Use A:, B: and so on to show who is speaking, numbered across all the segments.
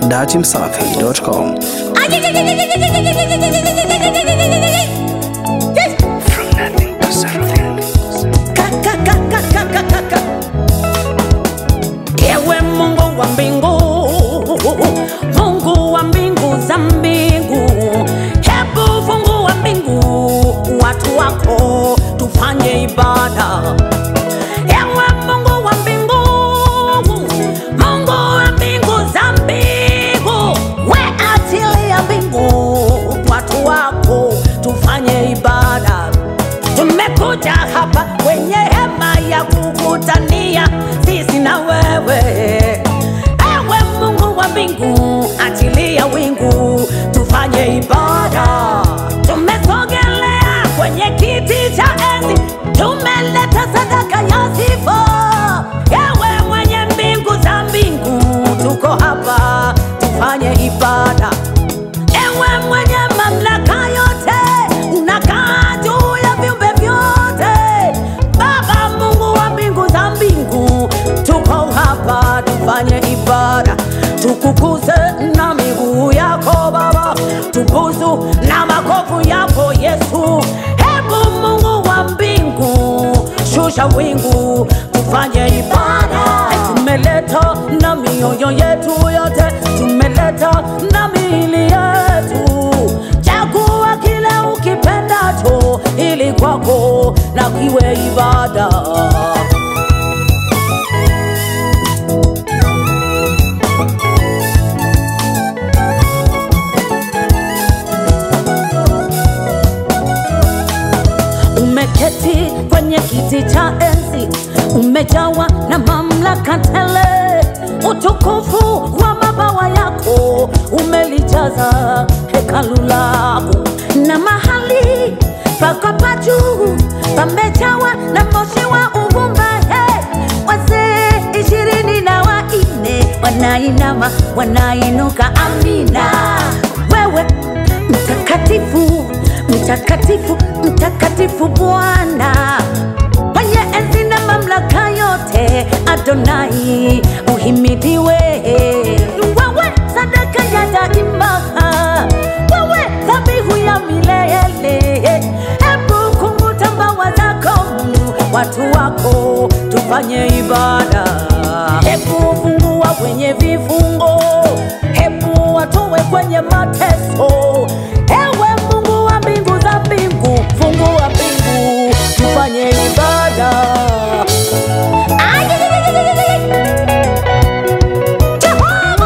A: datimsafi.com. From nothing to something.
B: Ewe Mungu wa mbingu, Mungu wa mbingu za mbingu, hebu fungua mbingu, watu wako tufanye ibada. Ewe Mungu wa mbingu, Mungu wa mbingu za mbingu, we achilia mbingu, watu wako tufanye ibada. Tumekuja hapa kwenye hema ya kukutania sisi na wewe. Ewe Mungu wa mbingu, achilia wingu tufanye ibada. Tumesogelea kwenye kiti cha enzi, tumeleta sadaka ya sifa. Ewe mwenye mbingu za mbingu, tuko hapa tufanye ibada. Ewe mwenye mamlaka yote, unakaa juu ya viumbe vyote. Baba Mungu wa mbingu za mbingu, tuko hapa tufanye ibada, tukukuze na miguu yako Baba, tubusu na makovu yako Yesu. Hebu Mungu wa mbingu, shusha wingu, tufanye ibada. Tumeleta na mioyo yetu yote, tumeleta na miili yetu. Chagua kile ukipendacho, ili kwako na kiwe ibada. Umeketi kwenye kiti cha enzi, umejawa na mamlaka tele. Utukufu wa mabawa yako umelijaza hekalu lako, na mahali pako pa juu pamejawa na moshi wa uvumba. Hey, wazee ishirini na wanne wanainama wanainuka, amina. Wewe mtakatifu mtakatifu mtakatifu Bwana mwenye enzi na mamlaka yote, Adonai uhimidiwe. Wewe sadaka ya daima, wewe dhabihu ya milele. Hebu kunguta mbawa zako, watu wako tufanye ibada. Hebu fungua wenye vifungo, hebu watowe kwenye mateso. Ewe Mungu wa mbingu za mbingu, fungua mbingu, tufanye ibada. Jehova,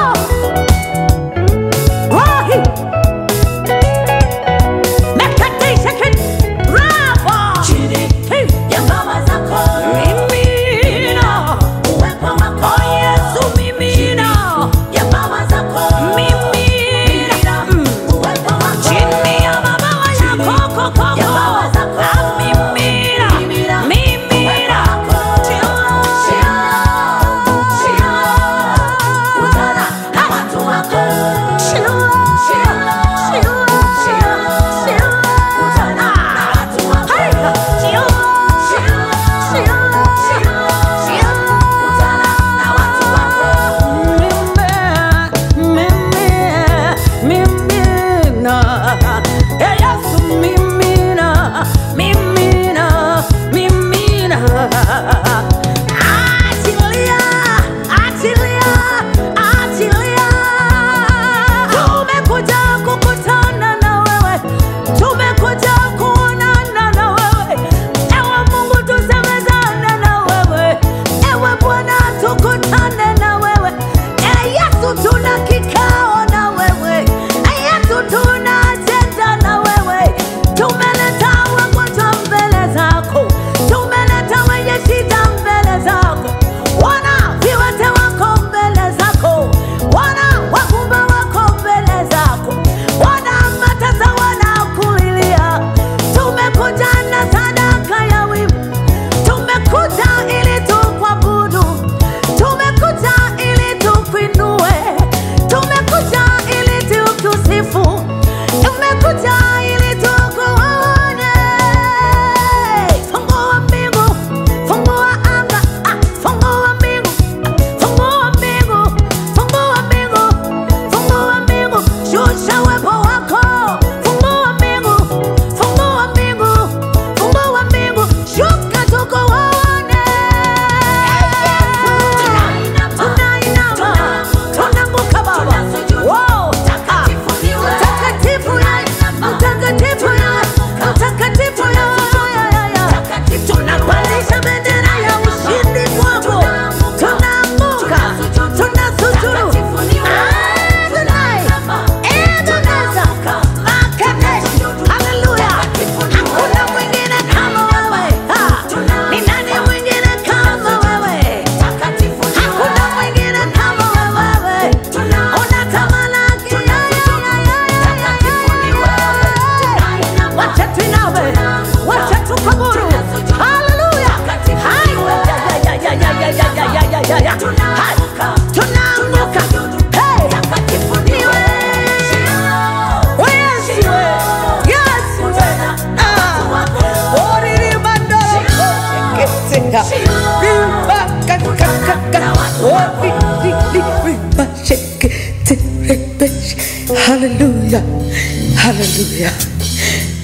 C: Hallelujah. Hallelujah.